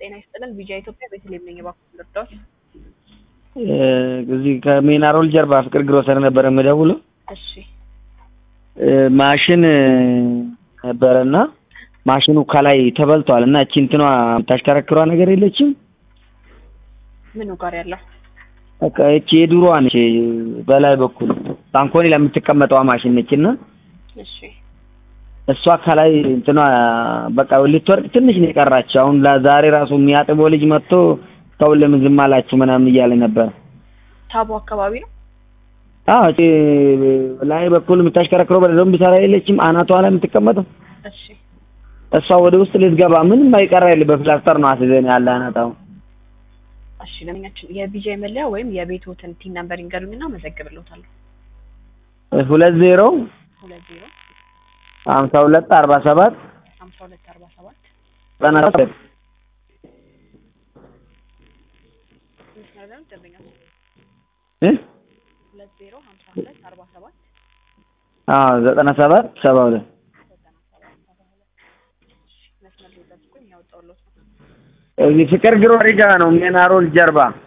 ጤና ይስጥልን። ቪጃ ኢትዮጵያ ቤተልሔም ነኝ። እባክዎን ልርዳዎት? እዚህ ከሜናሮል ጀርባ ፍቅር ግሮሰር ነበረ የምደውለው። እሺ ማሽን ነበረና ማሽኑ ከላይ ተበልቷል እና እቺ እንትኗ የምታሽከረክሯ ነገር የለችም። ምኑ ጋር ያለው? በቃ እቺ የድሮዋ ነች በላይ በኩል ባንኮኒ ለምትቀመጠዋ ማሽን ነች እና እሺ እሷ ከላይ እንትኗ በቃ ልትወርቅ ትንሽ ነው የቀራች። አሁን ዛሬ ራሱ የሚያጥበው ልጅ መጥቶ ሰው ለምን ዝም አላችሁ ምናምን እያለ ነበር። ታቦ አካባቢ ነው። አዎ እቺ ላይ በኩል የምታሽከረክረው በደንብ ሰራ የለችም አናቷ ላይ የምትቀመጠው እሺ እሷ ወደ ውስጥ ልትገባ ምንም አይቀራ የለ በፕላስተር ነው አስይዘን ያለ አናታው እሺ ለምኛችን የቪጃ መለያ ወይም የቤትዎትን ቲን ነምበር ይንገሩኝና መዘግብልዎታለሁ። ሁለት ዜሮ ሁለት ዜሮ ሀምሳ ሁለት አርባ ሰባት ሀምሳ ሁለት አርባ ሰባት ዘጠና ሰባት መስመር ላይ ነው ደንበኛ እ ሁለት ዜሮ ሀምሳ ሁለት አርባ ሰባት አዎ ዘጠና ሰባት ሰባ ሁለት ዘጠና ሰባት ሰባ ሁለት እሺ መስመር ላይ ጠብቁኝ ያወጣሁልዎት ነው። እዚህ ፍቅር ግሮሪ ጋ ነው ሜናሮል ጀርባ